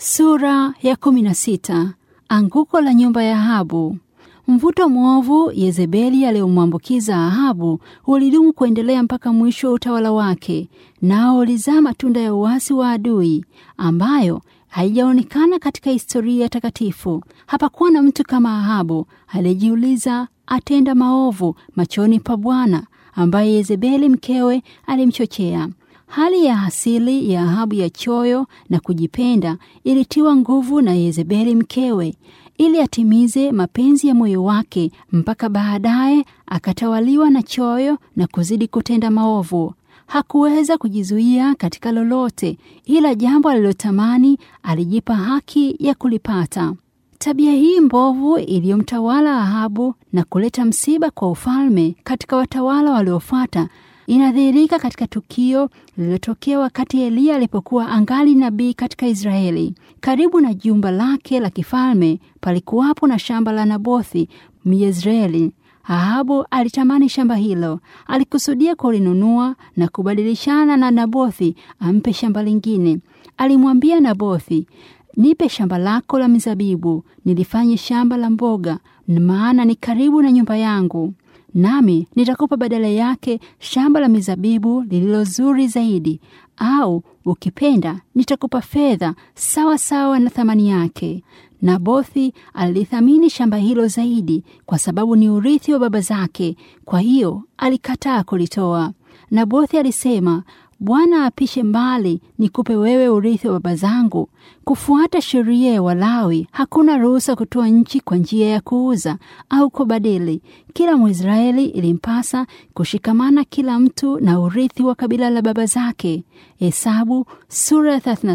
Sura ya kumi na sita. Anguko la nyumba ya Ahabu. Mvuto mwovu Yezebeli aliyomwambukiza Ahabu ulidumu kuendelea mpaka mwisho wa utawala wake, nao ulizaa matunda ya uasi wa adui ambayo haijaonekana katika historia takatifu. Hapakuwa na mtu kama Ahabu aliyejiuliza atenda maovu machoni pa Bwana, ambaye Yezebeli mkewe alimchochea. Hali ya asili ya Ahabu ya choyo na kujipenda ilitiwa nguvu na Yezebeli mkewe ili atimize mapenzi ya moyo wake, mpaka baadaye akatawaliwa na choyo na kuzidi kutenda maovu. Hakuweza kujizuia katika lolote, ila jambo alilotamani alijipa haki ya kulipata. Tabia hii mbovu iliyomtawala Ahabu na kuleta msiba kwa ufalme katika watawala waliofuata inadhihirika katika tukio lililotokea wakati Eliya alipokuwa angali nabii katika Israeli. Karibu na jumba lake la kifalme palikuwapo na shamba la Nabothi Myezreeli. Ahabu alitamani shamba hilo, alikusudia kulinunua na kubadilishana na Nabothi ampe shamba lingine. Alimwambia Nabothi, nipe shamba lako la mizabibu, nilifanye shamba la mboga, maana ni karibu na nyumba yangu nami nitakupa badala yake shamba la mizabibu lililo zuri zaidi, au ukipenda nitakupa fedha sawa sawa na thamani yake. Nabothi alilithamini shamba hilo zaidi kwa sababu ni urithi wa baba zake, kwa hiyo alikataa kulitoa. Nabothi alisema, Bwana apishe mbali nikupe wewe urithi wa baba zangu. Kufuata sheria ya Walawi, hakuna ruhusa kutoa nchi kwa njia ya kuuza au kubadili. Kila Mwisraeli ilimpasa kushikamana kila mtu na urithi wa kabila la baba zake. Hesabu sura ya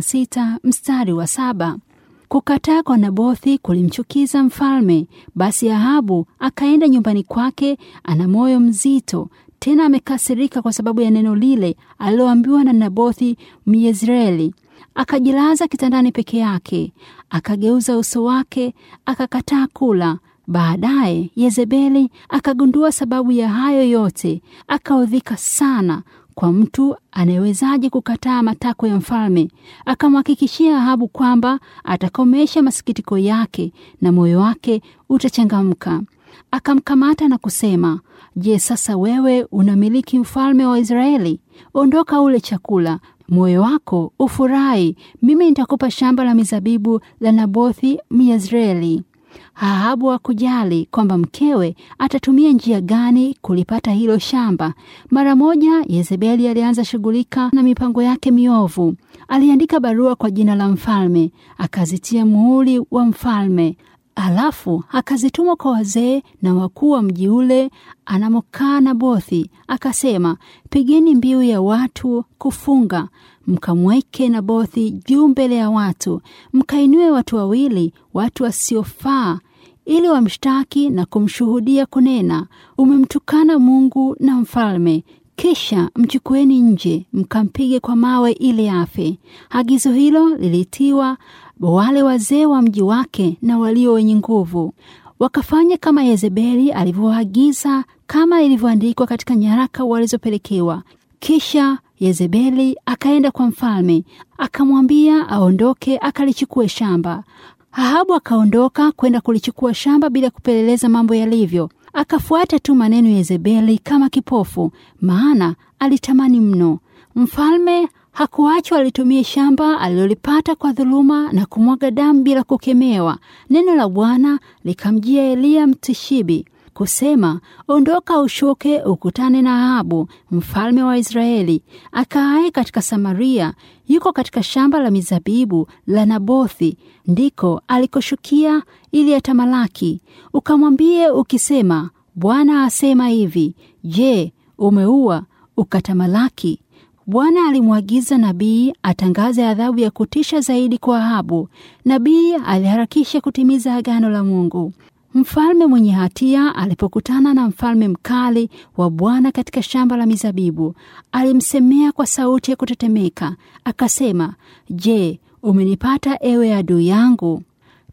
36 mstari wa saba. Kukataa kwa Nabothi kulimchukiza mfalme. Basi Ahabu akaenda nyumbani kwake, ana moyo mzito tena amekasirika kwa sababu ya neno lile aliloambiwa na Nabothi Myezreeli. Akajilaza kitandani peke yake, akageuza uso wake, akakataa kula. Baadaye Yezebeli akagundua sababu ya hayo yote, akaudhika sana. Kwa mtu anayewezaje kukataa matakwa ya mfalme? Akamhakikishia Ahabu kwamba atakomesha masikitiko yake na moyo wake utachangamka. Akamkamata na kusema, Je, sasa wewe unamiliki mfalme wa Israeli? Ondoka ule chakula, moyo wako ufurahi. Mimi nitakupa shamba la mizabibu la Nabothi Myezreeli. Ahabu hakujali kwamba mkewe atatumia njia gani kulipata hilo shamba. Mara moja Yezebeli alianza shughulika na mipango yake miovu. Aliandika barua kwa jina la mfalme, akazitia muhuri wa mfalme Alafu akazituma kwa wazee na wakuu wa mji ule anamokaa Nabothi, akasema, pigeni mbiu ya watu kufunga, mkamweke Nabothi juu mbele ya watu, mkainue watu wawili, watu wasiofaa, ili wamshtaki na kumshuhudia kunena, umemtukana Mungu na mfalme. Kisha mchukueni nje, mkampige kwa mawe ili afe. Agizo hilo lilitiwa wale wazee wa mji wake na walio wenye nguvu wakafanya kama Yezebeli alivyoagiza, kama ilivyoandikwa katika nyaraka walizopelekewa. Kisha Yezebeli akaenda kwa mfalme akamwambia aondoke akalichukue shamba. Ahabu akaondoka kwenda kulichukua shamba bila kupeleleza mambo yalivyo. Akafuata tu maneno ya Yezebeli kama kipofu, maana alitamani mno. Mfalme hakuachwa alitumie shamba alilolipata kwa dhuluma na kumwaga damu bila kukemewa. Neno la Bwana likamjia Eliya Mtishibi kusema, ondoka ushuke ukutane na Ahabu mfalme wa Israeli akaaye katika Samaria, yuko katika shamba la mizabibu la Nabothi, ndiko alikoshukia ili atamalaki. Ukamwambie ukisema, Bwana asema hivi, je, umeua ukatamalaki? Bwana alimwagiza nabii atangaze adhabu ya kutisha zaidi kwa Ahabu. Nabii aliharakisha kutimiza agano la Mungu. Mfalme mwenye hatia alipokutana na mfalme mkali wa Bwana katika shamba la mizabibu, alimsemea kwa sauti ya kutetemeka, akasema, Je, umenipata ewe adui yangu?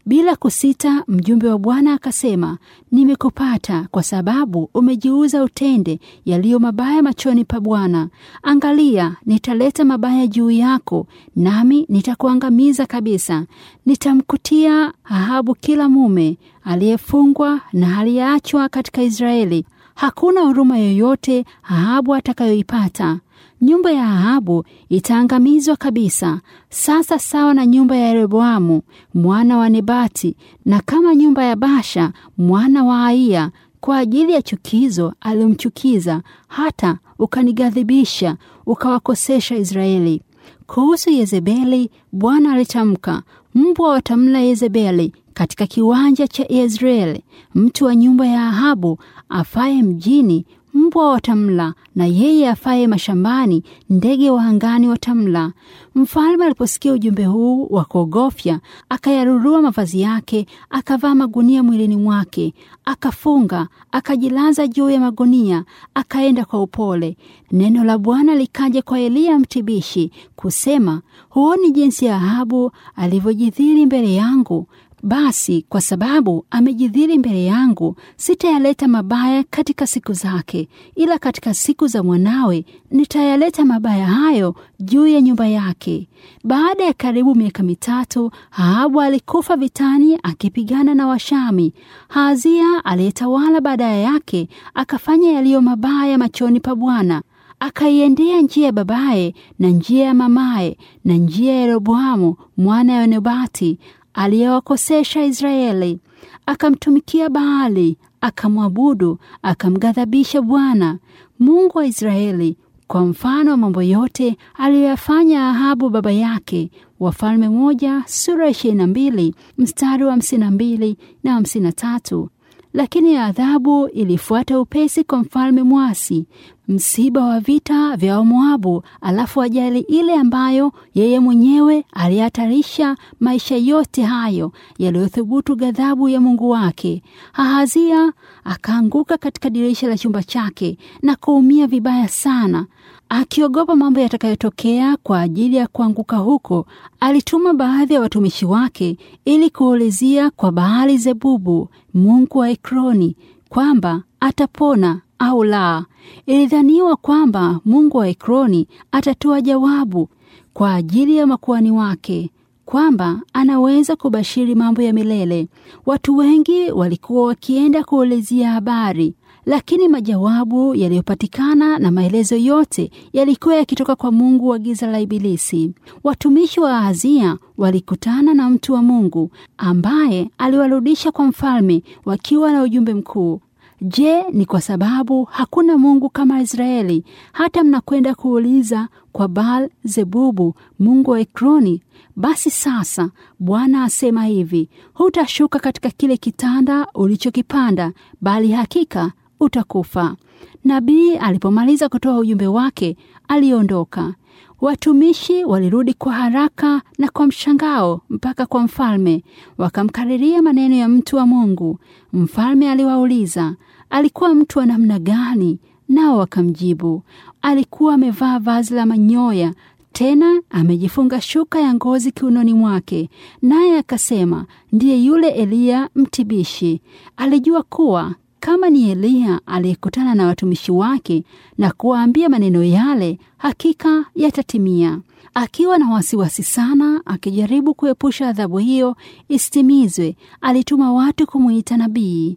Bila kusita, mjumbe wa Bwana akasema, nimekupata kwa sababu umejiuza utende yaliyo mabaya machoni pa Bwana. Angalia, nitaleta mabaya juu yako, nami nitakuangamiza kabisa. Nitamkutia Ahabu kila mume aliyefungwa na aliyeachwa katika Israeli. Hakuna huruma yoyote Ahabu atakayoipata. Nyumba ya Ahabu itaangamizwa kabisa, sasa sawa na nyumba ya Yeroboamu mwana wa Nebati, na kama nyumba ya Basha mwana wa Aiya, kwa ajili ya chukizo aliyomchukiza, hata ukanighadhibisha, ukawakosesha Israeli. Kuhusu Yezebeli, Bwana alitamka, mbwa watamla Yezebeli katika kiwanja cha Yezreeli. Mtu wa nyumba ya Ahabu afaye mjini mbwa watamla, na yeye afaye mashambani ndege wa angani watamla. Mfalme aliposikia ujumbe huu wa kuogofya, akayarurua mavazi yake, akavaa magunia mwilini mwake, akafunga, akajilaza juu ya magunia, akaenda kwa upole. Neno la Bwana likaja kwa Eliya mtibishi kusema, huoni jinsi ya Ahabu alivyojidhiri mbele yangu? Basi kwa sababu amejidhiri mbele yangu, sitayaleta mabaya katika siku zake, ila katika siku za mwanawe nitayaleta mabaya hayo juu ya nyumba yake. Baada ya karibu miaka mitatu, Ahabu alikufa vitani akipigana na Washami. Haazia aliyetawala baadaye yake akafanya yaliyo mabaya machoni pa Bwana akaiendea njia ya babaye na njia ya mamaye na njia ya Yeroboamu mwana wa Nebati aliyewakosesha Israeli. Akamtumikia Baali, akamwabudu, akamghadhabisha Bwana Mungu wa Israeli kwa mfano wa mambo yote aliyoyafanya Ahabu baba yake. Wafalme moja sura ishirini na mbili mstari wa hamsini na mbili na hamsini na tatu. Lakini adhabu ilifuata upesi kwa mfalme mwasi, msiba wa vita vya Wamoabu, alafu ajali ile ambayo yeye mwenyewe alihatarisha maisha yote hayo yaliyothubutu ghadhabu ya Mungu wake. Ahazia akaanguka katika dirisha la chumba chake na kuumia vibaya sana. Akiogopa mambo yatakayotokea kwa ajili ya kuanguka huko, alituma baadhi ya watumishi wake ili kuulizia kwa Baali Zebubu, mungu wa Ekroni, kwamba atapona au la. Ilidhaniwa kwamba mungu wa Ekroni atatoa jawabu kwa ajili ya makuhani wake kwamba anaweza kubashiri mambo ya milele. Watu wengi walikuwa wakienda kuulizia habari, lakini majawabu yaliyopatikana na maelezo yote yalikuwa yakitoka kwa mungu wa giza la Ibilisi. Watumishi wa Ahazia walikutana na mtu wa Mungu ambaye aliwarudisha kwa mfalme wakiwa na ujumbe mkuu. Je, ni kwa sababu hakuna Mungu kama Israeli hata mnakwenda kuuliza kwa Baal Zebubu mungu wa Ekroni? Basi sasa Bwana asema hivi, hutashuka katika kile kitanda ulichokipanda, bali hakika utakufa. Nabii alipomaliza kutoa ujumbe wake, aliondoka. Watumishi walirudi kwa haraka na kwa mshangao mpaka kwa mfalme, wakamkariria maneno ya mtu wa Mungu. Mfalme aliwauliza alikuwa mtu wa namna gani, nao wakamjibu, alikuwa amevaa vazi la manyoya, tena amejifunga shuka ya ngozi kiunoni mwake. Naye akasema, ndiye yule Eliya mtibishi. Alijua kuwa kama ni Eliya aliyekutana na watumishi wake na kuwaambia maneno yale, hakika yatatimia. Akiwa na wasiwasi sana, akijaribu kuepusha adhabu hiyo isitimizwe, alituma watu kumwita nabii.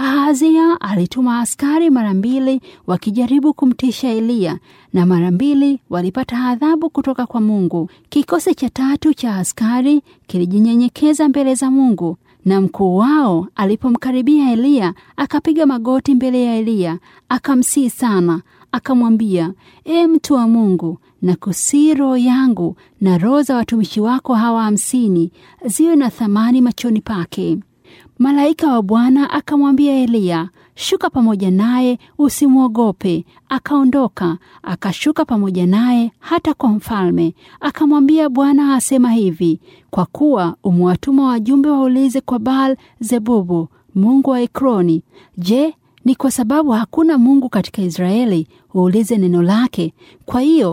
Ahazia alituma askari mara mbili wakijaribu kumtisha Eliya, na mara mbili walipata adhabu kutoka kwa Mungu. Kikosi cha tatu cha askari kilijinyenyekeza mbele za Mungu, na mkuu wao alipomkaribia Eliya akapiga magoti mbele ya Eliya akamsihi sana, akamwambia, E mtu wa Mungu, na kusii roho yangu na roho za watumishi wako hawa hamsini ziwe na thamani machoni pake. Malaika wa Bwana akamwambia Eliya, shuka pamoja naye, usimwogope. Akaondoka akashuka pamoja naye hata kwa mfalme. Akamwambia, Bwana asema hivi, kwa kuwa umewatuma wajumbe waulize kwa Baal Zebubu mungu wa Ekroni, je, ni kwa sababu hakuna Mungu katika Israeli uulize neno lake? Kwa hiyo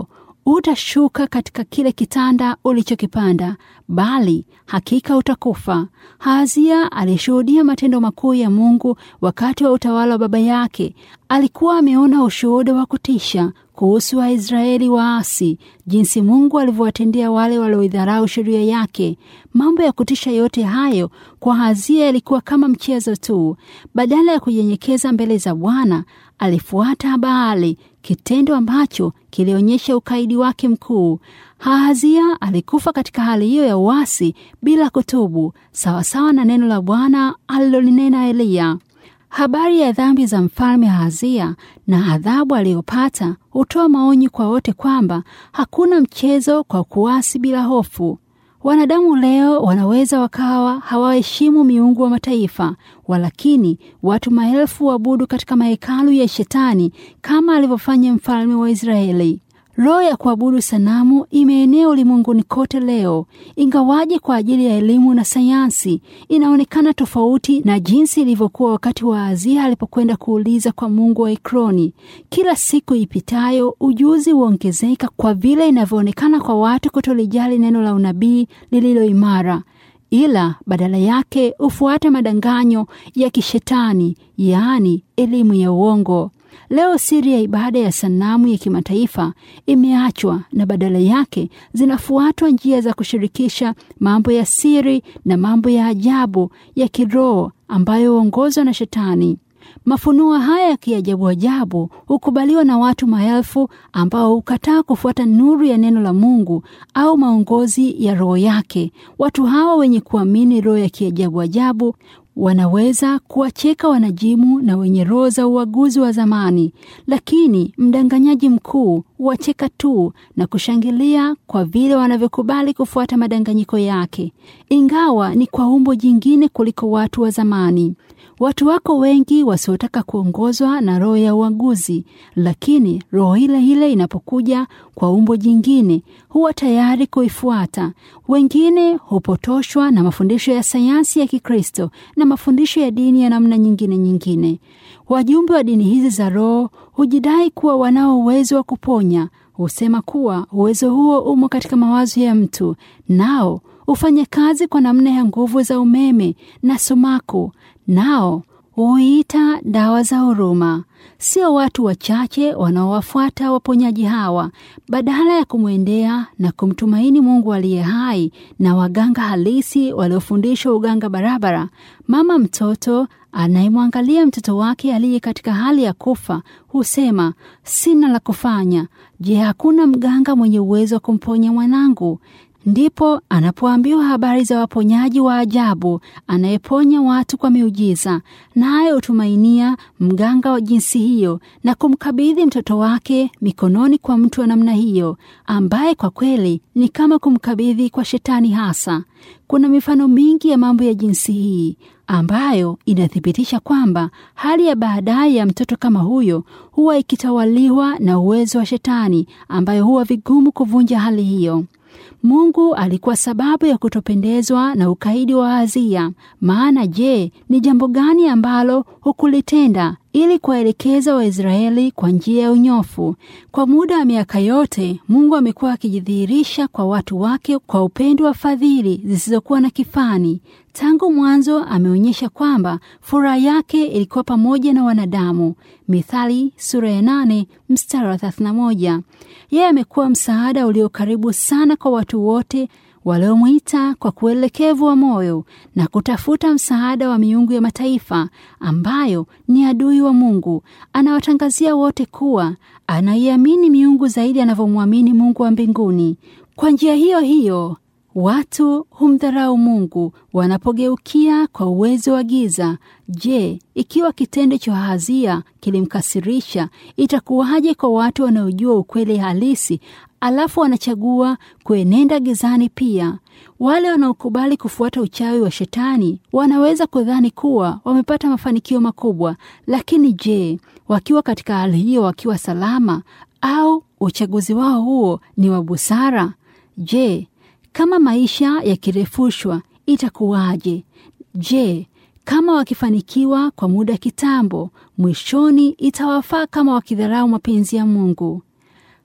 utashuka katika kile kitanda ulichokipanda, bali hakika utakufa. Hazia alishuhudia matendo makuu ya Mungu wakati wa utawala wa baba yake. Alikuwa ameona ushuhuda wa kutisha kuhusu Waisraeli waasi, jinsi Mungu alivyowatendea wale walioidharau sheria yake. Mambo ya kutisha yote hayo kwa Hazia yalikuwa kama mchezo tu. Badala ya kunyenyekeza mbele za Bwana, alifuata Baali, kitendo ambacho kilionyesha ukaidi wake mkuu. Hazia alikufa katika hali hiyo ya uasi bila kutubu, sawasawa na neno la Bwana alilolinena Eliya. Habari ya dhambi za mfalme Hazia na adhabu aliyopata hutoa maonyi kwa wote kwamba hakuna mchezo kwa kuasi bila hofu. Wanadamu leo wanaweza wakawa hawaheshimu miungu wa mataifa, walakini watu maelfu waabudu katika mahekalu ya Shetani kama alivyofanya mfalme wa Israeli. Roho ya kuabudu sanamu imeenea ulimwenguni kote leo, ingawaje kwa ajili ya elimu na sayansi inaonekana tofauti na jinsi ilivyokuwa wakati wa Azia alipokwenda kuuliza kwa Mungu wa Ekroni. Kila siku ipitayo ujuzi huongezeka kwa vile inavyoonekana kwa watu kutolijali neno la unabii lililo imara, ila badala yake hufuata madanganyo ya kishetani, yaani elimu ya uongo. Leo siri ya ibada ya sanamu ya kimataifa imeachwa na badala yake zinafuatwa njia za kushirikisha mambo ya siri na mambo ya ajabu ya kiroho ambayo huongozwa na Shetani. Mafunuo haya ya kiajabu ajabu hukubaliwa na watu maelfu ambao hukataa kufuata nuru ya neno la Mungu au maongozi ya roho yake. Watu hawa wenye kuamini roho ya kiajabu ajabu wanaweza kuwacheka wanajimu na wenye roho za uaguzi wa zamani, lakini mdanganyaji mkuu huwacheka tu na kushangilia kwa vile wanavyokubali kufuata madanganyiko yake, ingawa ni kwa umbo jingine kuliko watu wa zamani. Watu wako wengi wasiotaka kuongozwa na roho ya uaguzi, lakini roho ile ile inapokuja kwa umbo jingine huwa tayari kuifuata. Wengine hupotoshwa na mafundisho ya sayansi ya Kikristo na mafundisho ya dini ya namna nyingine nyingine. Wajumbe wa dini hizi za roho hujidai kuwa wanao uwezo wa kuponya. Husema kuwa uwezo huo umo katika mawazo ya mtu, nao hufanya kazi kwa namna ya nguvu za umeme na sumaku nao huita dawa za huruma. Sio watu wachache wanaowafuata waponyaji hawa, badala ya kumwendea na kumtumaini Mungu aliye hai na waganga halisi waliofundishwa uganga barabara. Mama mtoto anayemwangalia mtoto wake aliye katika hali ya kufa husema, sina la kufanya. Je, hakuna mganga mwenye uwezo wa kumponya mwanangu? Ndipo anapoambiwa habari za waponyaji wa ajabu anayeponya watu kwa miujiza, naye hutumainia mganga wa jinsi hiyo na kumkabidhi mtoto wake mikononi kwa mtu wa namna hiyo, ambaye kwa kweli ni kama kumkabidhi kwa shetani hasa. Kuna mifano mingi ya mambo ya jinsi hii ambayo inathibitisha kwamba hali ya baadaye ya mtoto kama huyo huwa ikitawaliwa na uwezo wa shetani, ambayo huwa vigumu kuvunja hali hiyo. Mungu alikuwa sababu ya kutopendezwa na ukaidi wa Hazia. Maana je, ni jambo gani ambalo hukulitenda ili kuwaelekeza Waisraeli kwa njia ya unyofu? Kwa muda wa miaka yote Mungu amekuwa akijidhihirisha kwa watu wake kwa upendo wa fadhili zisizokuwa na kifani. Tangu mwanzo ameonyesha kwamba furaha yake ilikuwa pamoja na wanadamu. Mithali sura ya nane mstari wa thelathini na moja. Yeye amekuwa msaada ulio karibu sana kwa watu wote waliomwita kwa kuelekevu wa moyo na kutafuta msaada wa miungu ya mataifa ambayo ni adui wa Mungu. Anawatangazia wote kuwa anaiamini miungu zaidi anavyomwamini Mungu wa mbinguni. Kwa njia hiyo hiyo watu humdharau Mungu wanapogeukia kwa uwezo wa giza. Je, ikiwa kitendo cha Hazia kilimkasirisha, itakuwaje kwa watu wanaojua ukweli halisi alafu wanachagua kuenenda gizani pia? Wale wanaokubali kufuata uchawi wa Shetani wanaweza kudhani kuwa wamepata mafanikio makubwa, lakini je, wakiwa katika hali hiyo, wakiwa salama au uchaguzi wao huo ni wa busara? Je, kama maisha yakirefushwa itakuwaje? Je, kama wakifanikiwa kwa muda kitambo, mwishoni itawafaa kama wakidharau mapenzi ya Mungu?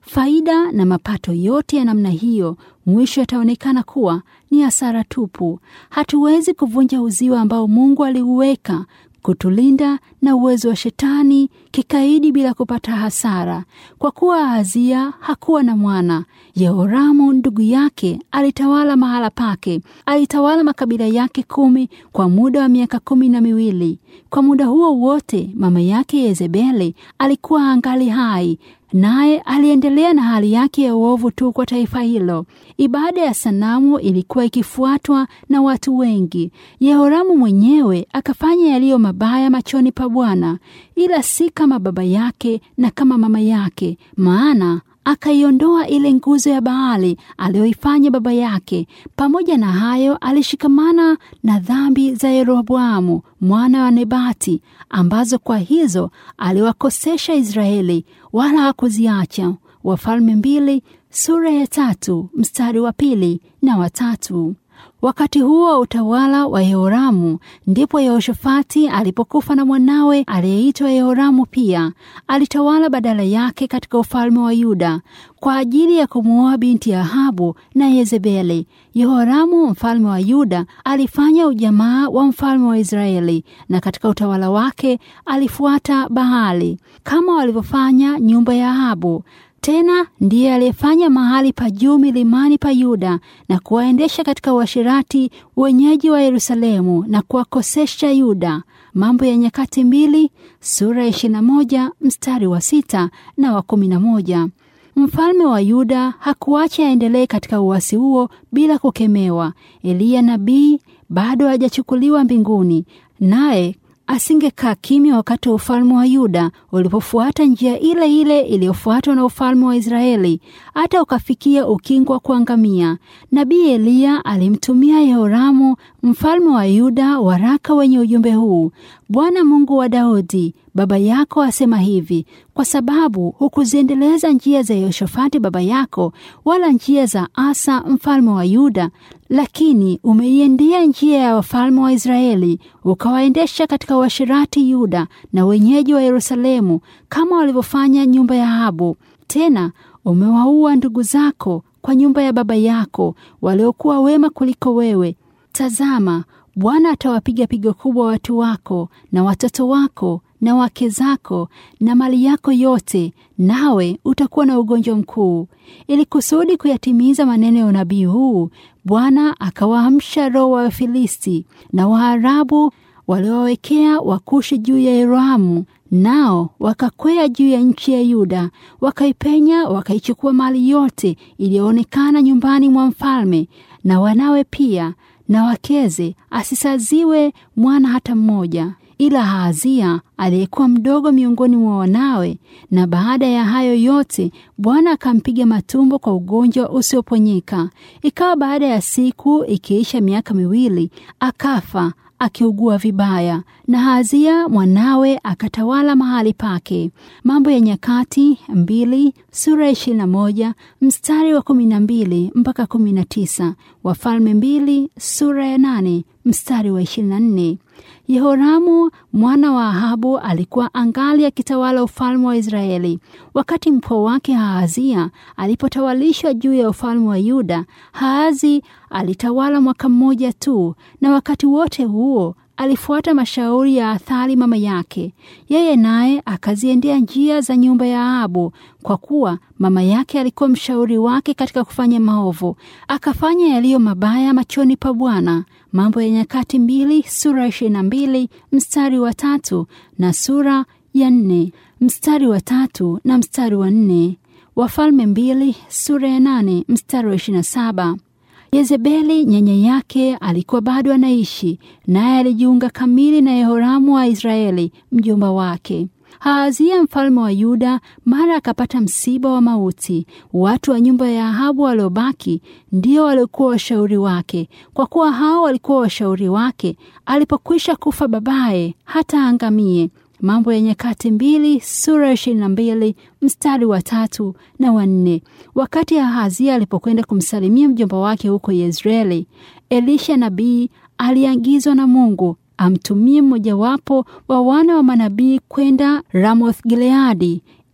Faida na mapato yote ya namna hiyo mwisho yataonekana kuwa ni hasara tupu. Hatuwezi kuvunja uzio ambao Mungu aliuweka kutulinda na uwezo wa shetani kikaidi bila kupata hasara. Kwa kuwa Ahazia hakuwa na mwana, Yehoramu ndugu yake alitawala mahala pake. Alitawala makabila yake kumi kwa muda wa miaka kumi na miwili. Kwa muda huo wote mama yake Yezebeli alikuwa angali hai, naye aliendelea na hali yake ya uovu tu kwa taifa hilo. Ibada ya sanamu ilikuwa ikifuatwa na watu wengi. Yehoramu mwenyewe akafanya yaliyo mabaya machoni pa Bwana, ila si kama baba yake na kama mama yake, maana akaiondoa ile nguzo ya Baali aliyoifanya baba yake. Pamoja na hayo, alishikamana na dhambi za Yeroboamu mwana wa Nebati, ambazo kwa hizo aliwakosesha Israeli, wala hakuziacha. Wafalme mbili sura ya tatu mstari wa pili na watatu. Wakati huo wa utawala wa Yehoramu ndipo Yehoshafati alipokufa na mwanawe aliyeitwa Yehoramu pia alitawala badala yake katika ufalme wa Yuda kwa ajili ya kumwoa binti ya Ahabu na Yezebeli. Yehoramu mfalme wa Yuda alifanya ujamaa wa mfalme wa Israeli, na katika utawala wake alifuata Baali kama walivyofanya nyumba ya Ahabu. Tena ndiye aliyefanya mahali pa juu milimani pa Yuda na kuwaendesha katika uasherati wenyeji wa Yerusalemu na kuwakosesha Yuda. Mambo ya Nyakati mbili sura ya 21 mstari wa sita na wa kumi na moja. Mfalme wa Yuda hakuacha aendelee katika uasi huo bila kukemewa. Eliya nabii bado hajachukuliwa mbinguni, naye asingekaa kimya wakati wa ufalme wa Yuda ulipofuata njia ile ile iliyofuatwa na ufalme wa Israeli hata ukafikia ukingo wa kuangamia. Nabii Eliya alimtumia Yehoramu mfalme wa Yuda waraka wenye ujumbe huu: Bwana Mungu wa Daudi baba yako asema hivi, kwa sababu hukuziendeleza njia za Yehoshafati baba yako, wala njia za Asa mfalme wa Yuda, lakini umeiendea njia ya wafalme wa Israeli, ukawaendesha katika uasherati Yuda na wenyeji wa Yerusalemu, kama walivyofanya nyumba ya Ahabu. Tena umewaua ndugu zako kwa nyumba ya baba yako, waliokuwa wema kuliko wewe. Tazama, Bwana atawapiga pigo kubwa watu wako na watoto wako na wake zako na mali yako yote, nawe utakuwa na ugonjwa mkuu. Ili kusudi kuyatimiza maneno ya unabii huu, Bwana akawaamsha roho wa Wafilisti na Waarabu waliowawekea Wakushi juu ya Yeroamu, nao wakakwea juu ya nchi ya Yuda, wakaipenya, wakaichukua mali yote iliyoonekana nyumbani mwa mfalme na wanawe pia na wakeze, asisaziwe mwana hata mmoja ila Ahazia aliyekuwa mdogo miongoni mwa wanawe. Na baada ya hayo yote, Bwana akampiga matumbo kwa ugonjwa usioponyeka. Ikawa baada ya siku ikiisha miaka miwili, akafa akiugua vibaya, na Ahazia mwanawe akatawala mahali pake. Mambo ya Nyakati mbili sura ya ishirini na moja mstari wa kumi na mbili mpaka kumi na tisa Wafalme mbili sura ya nane mstari wa ishirini na nne Yehoramu mwana wa Ahabu alikuwa angali akitawala ufalme wa Israeli. Wakati mpwa wake Ahazia alipotawalishwa juu ya ufalme wa Yuda, Ahazi alitawala mwaka mmoja tu, na wakati wote huo alifuata mashauri ya Athali mama yake. Yeye naye akaziendea njia za nyumba ya Ahabu, kwa kuwa mama yake alikuwa mshauri wake katika kufanya maovu. Akafanya yaliyo mabaya machoni pa Bwana. Mambo ya Nyakati mbili sura ya ishirini na mbili mstari wa tatu na sura ya nne mstari wa tatu na mstari wa nne Wafalme mbili sura ya nane mstari wa ishirini na saba Yezebeli nyanya yake alikuwa bado anaishi, naye alijiunga kamili na Yehoramu wa Israeli mjomba wake. Ahazia mfalme wa Yuda mara akapata msiba wa mauti. Watu wa nyumba ya Ahabu waliobaki ndio waliokuwa washauri wake, kwa kuwa hao walikuwa washauri wake alipokwisha kufa babaye hata angamie. Mambo ya Nyakati mbili sura ya ishirini na mbili mstari wa tatu na wa nne. Wakati Ahazia alipokwenda kumsalimia mjomba wake huko Yezreeli, Elisha nabii aliagizwa na Mungu amtumie mmojawapo wa wana wa manabii kwenda Ramoth Gileadi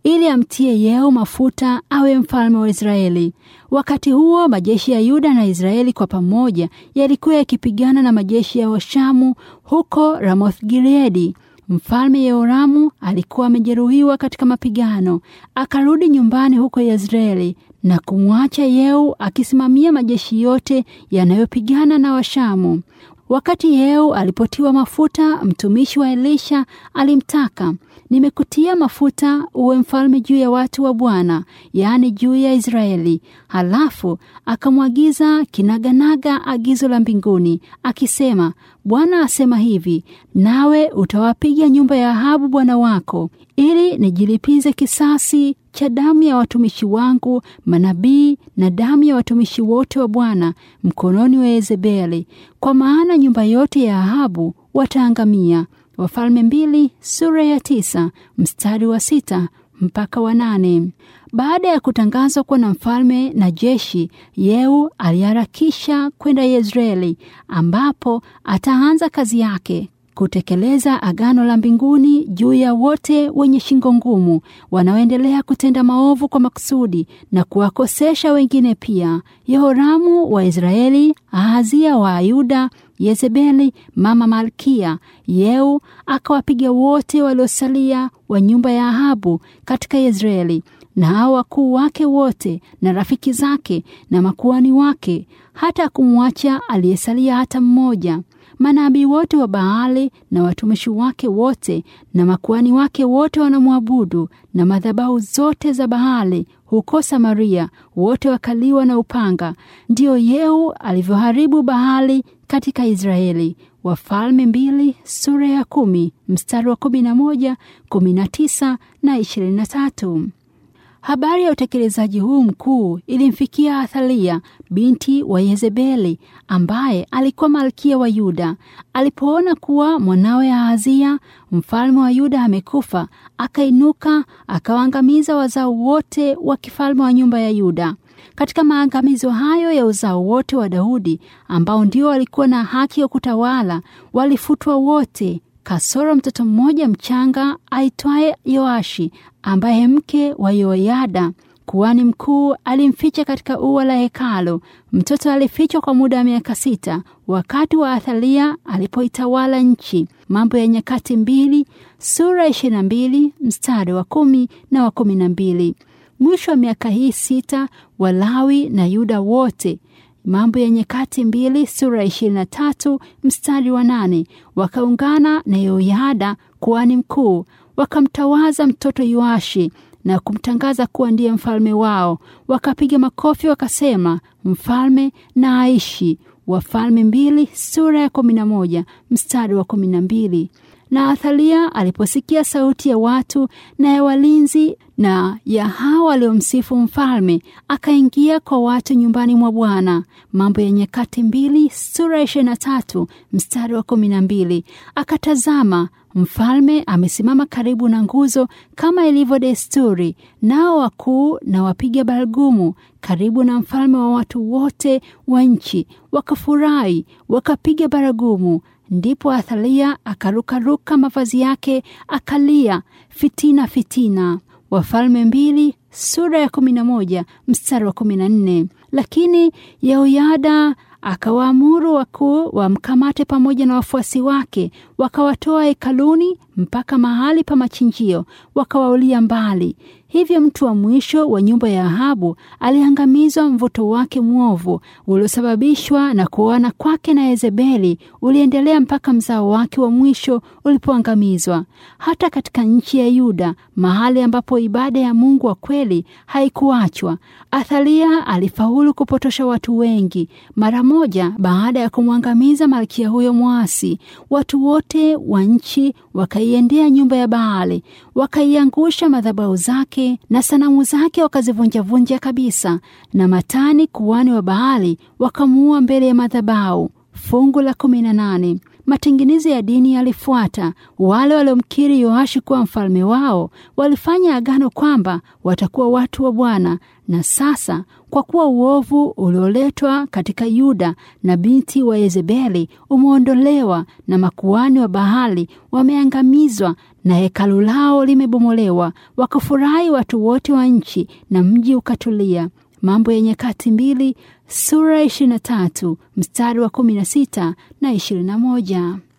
ili amtie Yehu mafuta awe mfalme wa Israeli. Wakati huo majeshi ya Yuda na Israeli kwa pamoja yalikuwa yakipigana na majeshi ya Washamu huko Ramoth Gileadi. Mfalme Yehoramu alikuwa amejeruhiwa katika mapigano, akarudi nyumbani huko Yezreeli na kumwacha Yehu akisimamia majeshi yote yanayopigana na Washamu. Wakati Yehu alipotiwa mafuta, mtumishi wa Elisha alimtaka, nimekutia mafuta uwe mfalme juu ya watu wa Bwana, yaani juu ya Israeli. Halafu akamwagiza kinaganaga agizo la mbinguni akisema, Bwana asema hivi, nawe utawapiga nyumba ya Ahabu bwana wako, ili nijilipize kisasi cha damu ya watumishi wangu manabii na damu ya watumishi wote wa Bwana mkononi wa Yezebeli, kwa maana nyumba yote ya Ahabu wataangamia. Wafalme mbili sura ya tisa mstari wa sita mpaka wa nane. Baada ya kutangazwa kuwa na mfalme na jeshi, Yehu aliharakisha kwenda Yezreeli ambapo ataanza kazi yake kutekeleza agano la mbinguni juu ya wote wenye shingo ngumu wanaoendelea kutenda maovu kwa makusudi na kuwakosesha wengine pia. Yehoramu wa Israeli, Ahazia wa Yuda, Yezebeli mama Malkia, Yehu akawapiga wote waliosalia wa nyumba ya Ahabu katika Yezreeli na hao wakuu wake wote na rafiki zake na makuani wake, hata kumwacha aliyesalia hata mmoja. Manabii wote wa Baali na watumishi wake wote na makuani wake wote wanamwabudu, na madhabahu zote za Baali huko Samaria wote wakaliwa na upanga. Ndiyo Yehu alivyoharibu Baali katika Israeli. Wafalme mbili sura ya kumi mstari wa kumi na moja, kumi na tisa na ishirini na tatu. Habari ya utekelezaji huu mkuu ilimfikia Athalia binti wa Yezebeli, ambaye alikuwa malkia wa Yuda. Alipoona kuwa mwanawe Ahazia mfalme wa Yuda amekufa, akainuka akawaangamiza wazao wote wa kifalme wa nyumba ya Yuda. Katika maangamizo hayo ya uzao wote wa Daudi, ambao ndio walikuwa na haki ya kutawala, walifutwa wote kasoro mtoto mmoja mchanga aitwaye Yoashi ambaye mke wa Yoyada kuhani mkuu alimficha katika ua la hekalo. Mtoto alifichwa kwa muda wa miaka sita wakati wa Athalia alipoitawala nchi. Mambo ya Nyakati mbili sura ishirini na mbili mstari wa kumi na wa kumi na mbili. Mwisho wa miaka hii sita Walawi na Yuda wote Mambo ya Nyakati mbili sura ishirini na tatu mstari wa nane wakaungana na Yoyada kuhani mkuu, wakamtawaza mtoto Yoashi na kumtangaza kuwa ndiye mfalme wao. Wakapiga makofi wakasema, mfalme na aishi. Wafalme mbili sura ya kumi na moja mstari wa kumi na mbili. Na Athalia aliposikia sauti ya watu na ya walinzi na ya hao waliomsifu mfalme, akaingia kwa watu nyumbani mwa Bwana. Mambo ya Nyakati mbili sura ya ishirini na tatu mstari wa kumi na mbili. Akatazama mfalme amesimama karibu na nguzo kama ilivyo desturi, nao wakuu na wapiga baragumu karibu na mfalme wa watu wote wa nchi wakafurahi, wakapiga baragumu. Ndipo Athalia akarukaruka mavazi yake akalia, fitina, fitina. Wafalme mbili sura ya kumi na moja mstari wa kumi na nne. Lakini Yehoyada akawaamuru wakuu wamkamate pamoja na wafuasi wake, wakawatoa hekaluni mpaka mahali pa machinjio, wakawaulia mbali. Hivyo mtu wa mwisho wa nyumba ya Ahabu aliangamizwa. Mvuto wake mwovu uliosababishwa na kuoana kwake na Yezebeli uliendelea mpaka mzao wake wa mwisho ulipoangamizwa. Hata katika nchi ya Yuda, mahali ambapo ibada ya Mungu wa kweli haikuachwa, Athalia alifaulu kupotosha watu wengi. Mara moja baada ya kumwangamiza malkia huyo mwasi, watu wote wa nchi wakaiendea nyumba ya Baali, wakaiangusha madhabahu zake na sanamu zake wakazivunjavunja kabisa, na Matani kuhani wa Baali wakamuua mbele ya madhabahu. Fungu la kumi na nane. matengenezo ya dini yalifuata. Wale waliomkiri Yoashi kuwa mfalme wao walifanya agano kwamba watakuwa watu wa Bwana. Na sasa kwa kuwa uovu ulioletwa katika Yuda na binti wa Yezebeli umeondolewa na makuhani wa Bahali wameangamizwa na hekalu lao limebomolewa, wakafurahi watu wote wa nchi na mji ukatulia. Mambo ya Nyakati mbili sura 23 mstari wa 16 na 21.